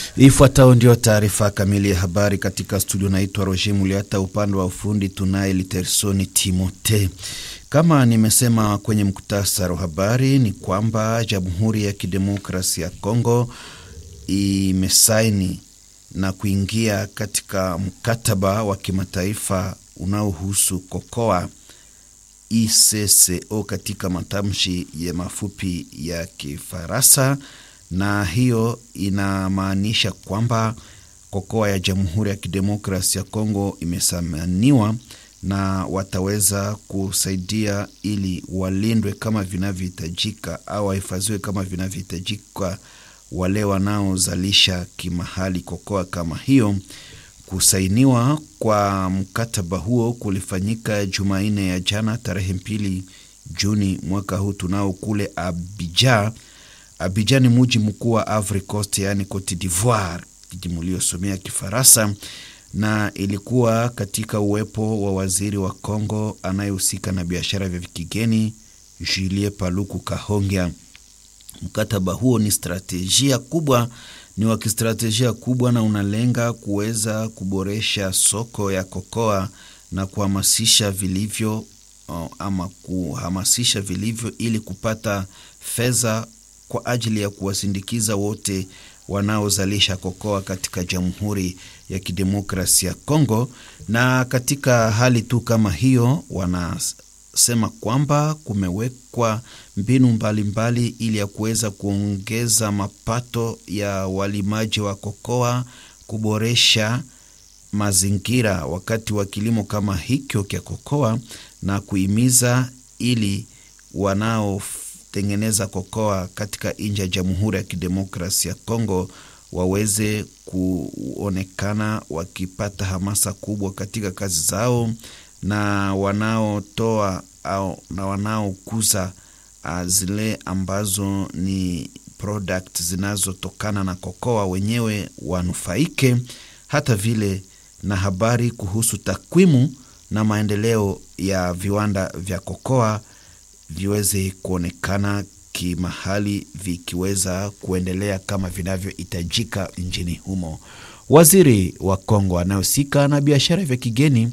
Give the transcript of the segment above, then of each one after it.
Ifuatayo ndio taarifa kamili ya habari katika studio. Naitwa Roger Muliata, upande wa ufundi tunaye Litersoni Timote. Kama nimesema kwenye muktasari wa habari ni kwamba Jamhuri ya Kidemokrasia ya Kongo imesaini na kuingia katika mkataba wa kimataifa unaohusu kokoa ICCO katika matamshi ya mafupi ya Kifaransa, na hiyo inamaanisha kwamba kokoa ya Jamhuri ya Kidemokrasia ya Kongo imesamaniwa na wataweza kusaidia ili walindwe kama vinavyohitajika au wahifadhiwe kama vinavyohitajika wale wanaozalisha kimahali kokoa kama hiyo. Kusainiwa kwa mkataba huo kulifanyika Jumanne ya jana tarehe mbili Juni mwaka huu tunao kule Abidjan. Abidjan ni muji mkuu wa Ivory Coast, yaani Cote d'Ivoire, jiji mliosomea Kifaransa, na ilikuwa katika uwepo wa waziri wa Kongo anayehusika na biashara vya kigeni Julie Paluku Kahongya. Mkataba huo ni stratejia kubwa, ni wa kistratejia kubwa na unalenga kuweza kuboresha soko ya kokoa na kuhamasisha vilivyo ama kuhamasisha vilivyo ili kupata fedha kwa ajili ya kuwasindikiza wote wanaozalisha kokoa katika Jamhuri ya Kidemokrasia ya Kongo. Na katika hali tu kama hiyo wana sema kwamba kumewekwa mbinu mbalimbali mbali ili ya kuweza kuongeza mapato ya walimaji wa kokoa, kuboresha mazingira wakati wa kilimo kama hicho cha kokoa na kuhimiza ili wanaotengeneza kokoa katika nchi ya Jamhuri ya Kidemokrasia ya Kongo waweze kuonekana wakipata hamasa kubwa katika kazi zao na wanaotoa au na wanaokuza uh, zile ambazo ni product zinazotokana na kokoa wenyewe wanufaike, hata vile na habari kuhusu takwimu na maendeleo ya viwanda vya kokoa viweze kuonekana kimahali vikiweza kuendelea kama vinavyohitajika nchini humo. Waziri wa Kongo anayehusika na biashara vya kigeni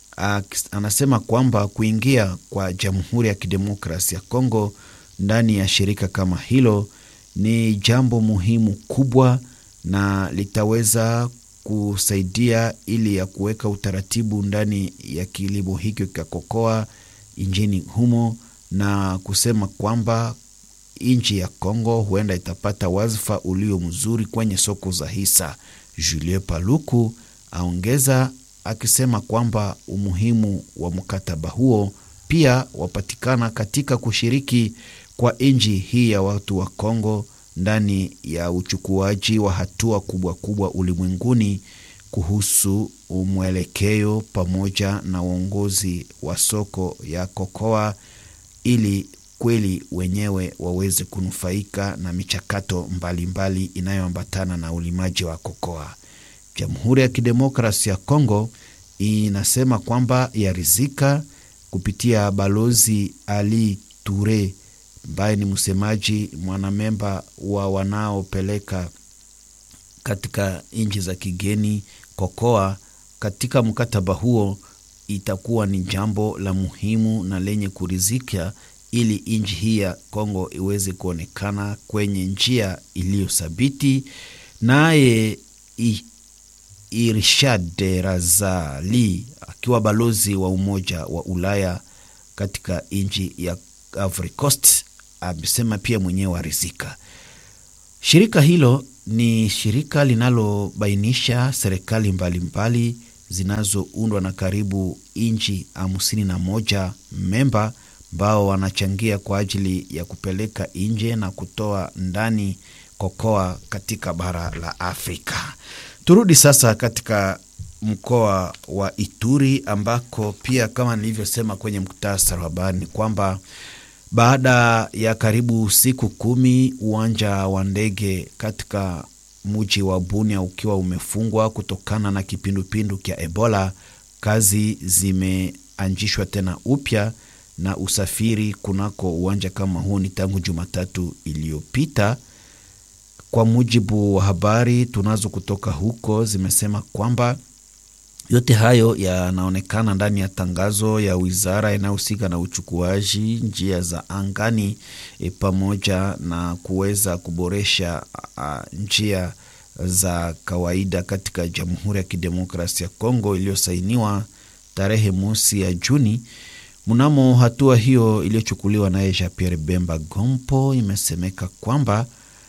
anasema kwamba kuingia kwa Jamhuri ya Kidemokrasia ya Kongo ndani ya shirika kama hilo ni jambo muhimu kubwa na litaweza kusaidia ili ya kuweka utaratibu ndani ya kilimo hiki cha kokoa nchini humo, na kusema kwamba nchi ya Kongo huenda itapata wadhifa ulio mzuri kwenye soko za hisa. Julien Paluku aongeza akisema kwamba umuhimu wa mkataba huo pia wapatikana katika kushiriki kwa nchi hii ya watu wa Kongo ndani ya uchukuaji wa hatua kubwa kubwa ulimwenguni kuhusu mwelekeo pamoja na uongozi wa soko ya kokoa, ili kweli wenyewe waweze kunufaika na michakato mbalimbali inayoambatana na ulimaji wa kokoa. Jamhuri ya Kidemokrasia ya Kongo inasema kwamba yarizika kupitia balozi Ali Ture ambaye ni msemaji mwanamemba wa wanaopeleka katika nchi za kigeni kokoa. Katika mkataba huo itakuwa ni jambo la muhimu na lenye kurizika ili nchi hii ya Kongo iweze kuonekana kwenye njia iliyothabiti. Naye Irshad Razali akiwa balozi wa Umoja wa Ulaya katika nchi ya Ivory Coast amesema pia mwenyewe arizika. Shirika hilo ni shirika linalobainisha serikali mbalimbali zinazoundwa na karibu nchi hamsini na moja memba ambao wanachangia kwa ajili ya kupeleka nje na kutoa ndani kokoa katika bara la Afrika. Turudi sasa katika mkoa wa Ituri ambako pia kama nilivyosema kwenye muktasari wa habari ni kwamba baada ya karibu siku kumi uwanja wa ndege katika mji wa Bunia ukiwa umefungwa kutokana na kipindupindu cha Ebola, kazi zimeanzishwa tena upya na usafiri kunako uwanja kama huo ni tangu Jumatatu iliyopita. kwa mujibu wa habari tunazo kutoka huko zimesema kwamba yote hayo yanaonekana ndani ya tangazo ya wizara inayohusika na uchukuaji njia za angani e, pamoja na kuweza kuboresha a, njia za kawaida katika Jamhuri ya Kidemokrasia ya Kongo iliyosainiwa tarehe mosi ya Juni. Mnamo hatua hiyo iliyochukuliwa naye Jean Pierre Bemba Gompo, imesemeka kwamba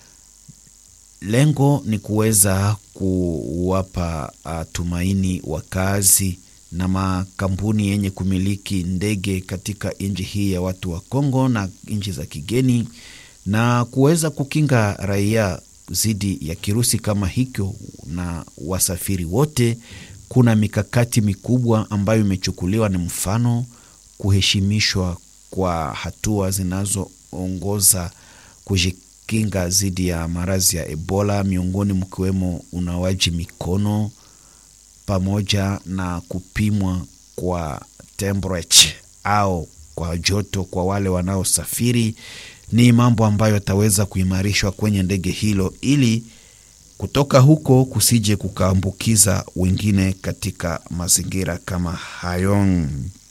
lengo ni kuweza kuwapa uh, tumaini wakazi na makampuni yenye kumiliki ndege katika nchi hii ya watu wa Kongo na nchi za kigeni na kuweza kukinga raia dhidi ya kirusi kama hicho na wasafiri wote. Kuna mikakati mikubwa ambayo imechukuliwa, ni mfano kuheshimishwa kwa hatua zinazoongoza kujikinga dhidi ya maradhi ya Ebola, miongoni mkiwemo unawaji mikono pamoja na kupimwa kwa temperature au kwa joto kwa wale wanaosafiri. Ni mambo ambayo yataweza kuimarishwa kwenye ndege hilo ili kutoka huko kusije kukaambukiza wengine katika mazingira kama hayo.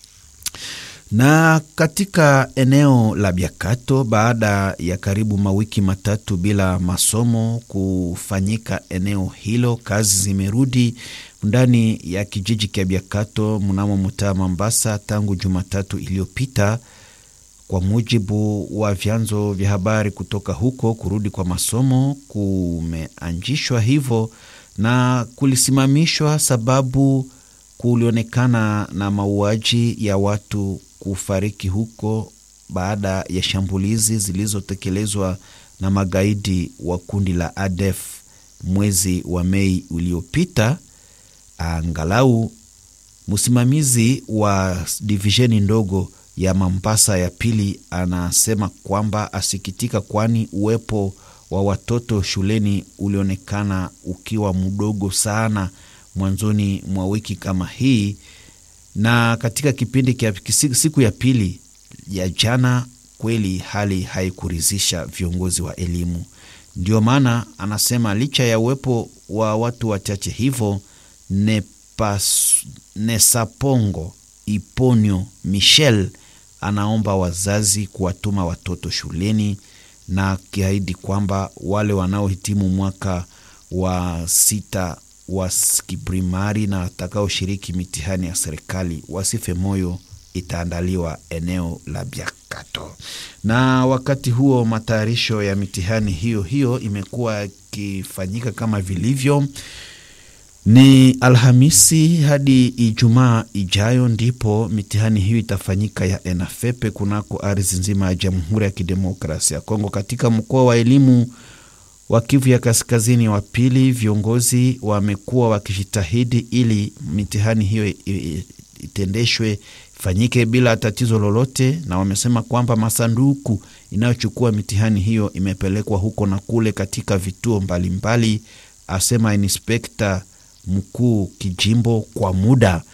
Na katika eneo la Biakato, baada ya karibu mawiki matatu bila masomo kufanyika eneo hilo, kazi zimerudi ndani ya kijiji cha Biakato mnamo mtaa Mambasa tangu Jumatatu iliyopita. Kwa mujibu wa vyanzo vya habari kutoka huko, kurudi kwa masomo kumeanzishwa hivyo na kulisimamishwa sababu kulionekana na mauaji ya watu kufariki huko baada ya shambulizi zilizotekelezwa na magaidi wa kundi la ADF mwezi wa Mei uliopita. Angalau msimamizi wa divisheni ndogo ya Mambasa ya pili anasema kwamba asikitika, kwani uwepo wa watoto shuleni ulionekana ukiwa mdogo sana mwanzoni mwa wiki kama hii, na katika kipindi kia siku ya pili ya jana, kweli hali haikuridhisha viongozi wa elimu. Ndio maana anasema licha ya uwepo wa watu wachache hivyo, Nesapongo Iponyo Michel anaomba wazazi kuwatuma watoto shuleni na akiahidi kwamba wale wanaohitimu mwaka wa sita wa kiprimari na watakaoshiriki mitihani ya serikali wasife moyo, itaandaliwa eneo la Biakato. Na wakati huo matayarisho ya mitihani hiyo hiyo imekuwa ikifanyika kama vilivyo. Ni Alhamisi hadi Ijumaa ijayo ndipo mitihani hiyo itafanyika ya ENAFEPE kunako ardhi nzima ya Jamhuri ya Kidemokrasia ya Kongo. Katika mkoa wa elimu wa Kivu ya Kaskazini wa pili, viongozi wamekuwa wakijitahidi ili mitihani hiyo itendeshwe ifanyike bila tatizo lolote, na wamesema kwamba masanduku inayochukua mitihani hiyo imepelekwa huko na kule katika vituo mbalimbali mbali, asema inspekta mkuu kijimbo kwa muda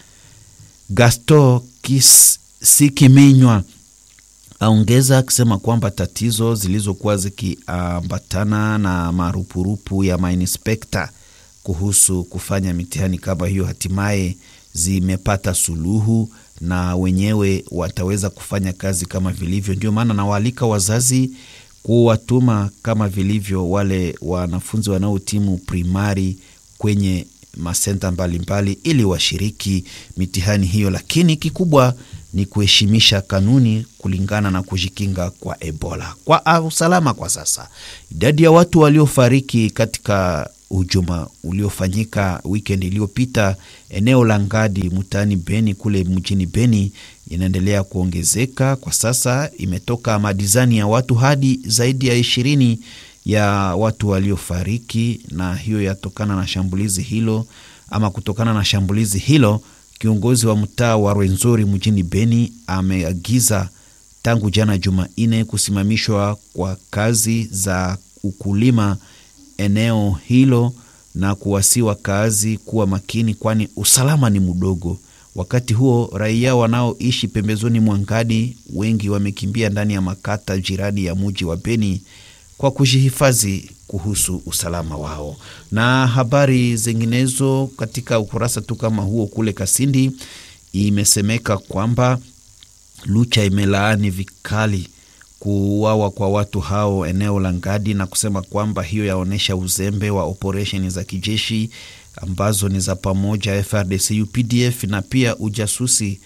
Gasto Sikiminywa aongeza akisema kwamba tatizo zilizokuwa zikiambatana na marupurupu ya mainspekta kuhusu kufanya mitihani kama hiyo hatimaye zimepata suluhu na wenyewe wataweza kufanya kazi kama vilivyo. Ndio maana nawaalika wazazi kuwatuma kama vilivyo wale wanafunzi wanaotimu primari kwenye masenta mbalimbali mbali, ili washiriki mitihani hiyo, lakini kikubwa ni kuheshimisha kanuni kulingana na kujikinga kwa Ebola kwa usalama. Kwa sasa idadi ya watu waliofariki katika hujuma uliofanyika wikendi iliyopita eneo la Ngadi mtaani Beni kule mjini Beni inaendelea kuongezeka. Kwa sasa imetoka madizani ya watu hadi zaidi ya ishirini ya watu waliofariki, na hiyo yatokana na shambulizi hilo ama kutokana na shambulizi hilo. Kiongozi wa mtaa wa Rwenzori mjini Beni ameagiza tangu jana Jumanne kusimamishwa kwa kazi za ukulima eneo hilo na kuwasi wakazi kuwa makini, kwani usalama ni mdogo. Wakati huo raia wanaoishi pembezoni mwa Ngadi wengi wamekimbia ndani ya makata jirani ya muji wa Beni kwa kujihifadhi kuhusu usalama wao. Na habari zinginezo katika ukurasa tu kama huo, kule Kasindi imesemeka kwamba Lucha imelaani vikali kuuawa kwa watu hao eneo la Ngadi na kusema kwamba hiyo yaonyesha uzembe wa operesheni za kijeshi ambazo ni za pamoja FRDC UPDF na pia ujasusi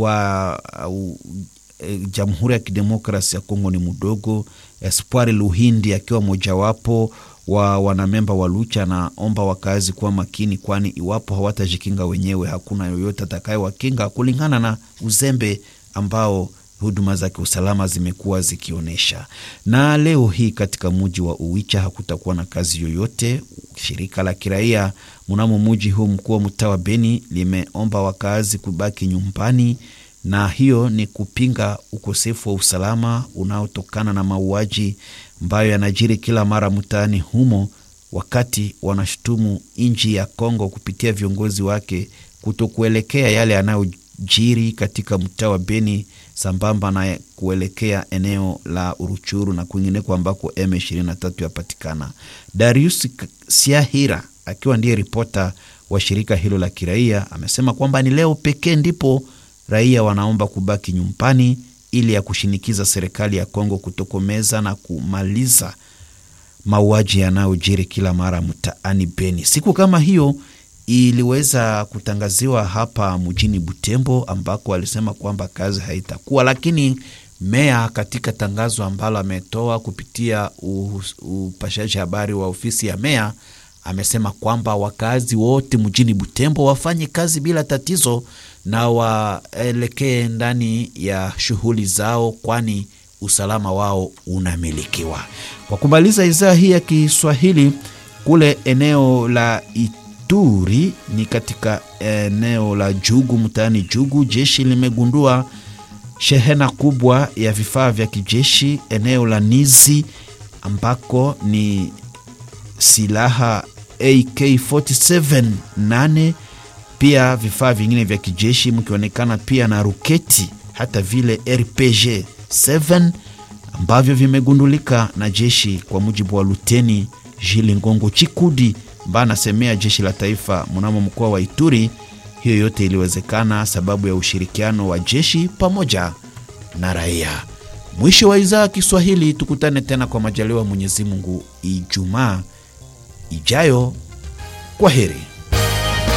wa uh, e, Jamhuri ya Kidemokrasi ya Kongo ni mdogo. Espoir Luhindi akiwa mojawapo wa wanamemba wa Lucha anaomba wakazi kuwa makini, kwani iwapo hawatajikinga wenyewe hakuna yoyote atakayewakinga kulingana na uzembe ambao huduma za kiusalama zimekuwa zikionyesha. Na leo hii katika muji wa Uwicha hakutakuwa na kazi yoyote. Shirika la kiraia mnamo muji huu mkuu wa mtaa wa Beni limeomba wakazi kubaki nyumbani, na hiyo ni kupinga ukosefu wa usalama unaotokana na mauaji ambayo yanajiri kila mara mtaani humo, wakati wanashutumu nchi ya Kongo kupitia viongozi wake kutokuelekea yale yanayojiri katika mtaa wa Beni sambamba na kuelekea eneo la Uruchuru na kwingineko ambako M23 yapatikana. Darius Siahira akiwa ndiye ripota wa shirika hilo la kiraia amesema kwamba ni leo pekee ndipo raia wanaomba kubaki nyumbani ili ya kushinikiza serikali ya Kongo kutokomeza na kumaliza mauaji yanayojiri kila mara mtaani Beni. Siku kama hiyo iliweza kutangaziwa hapa mjini Butembo ambako alisema kwamba kazi haitakuwa, lakini meya katika tangazo ambalo ametoa kupitia upashaji habari wa ofisi ya meya amesema kwamba wakazi wote mjini Butembo wafanye kazi bila tatizo na waelekee ndani ya shughuli zao, kwani usalama wao unamilikiwa. Kwa kumaliza idhaa hii ya Kiswahili, kule eneo la Ituri ni katika eneo la Jugu mtaani Jugu, jeshi limegundua shehena kubwa ya vifaa vya kijeshi eneo la Nizi ambako ni silaha AK47 8 pia vifaa vingine vya kijeshi mkionekana pia na ruketi hata vile RPG 7 ambavyo vimegundulika na jeshi, kwa mujibu wa Luteni Jili Ngongo Chikudi ambaye anasemea jeshi la taifa mnamo mkoa wa Ituri. Hiyo yote iliwezekana sababu ya ushirikiano wa jeshi pamoja na raia. Mwisho wa idhaa ya Kiswahili, tukutane tena kwa majaliwa Mwenyezi Mungu Ijumaa ijayo. Kwa heri.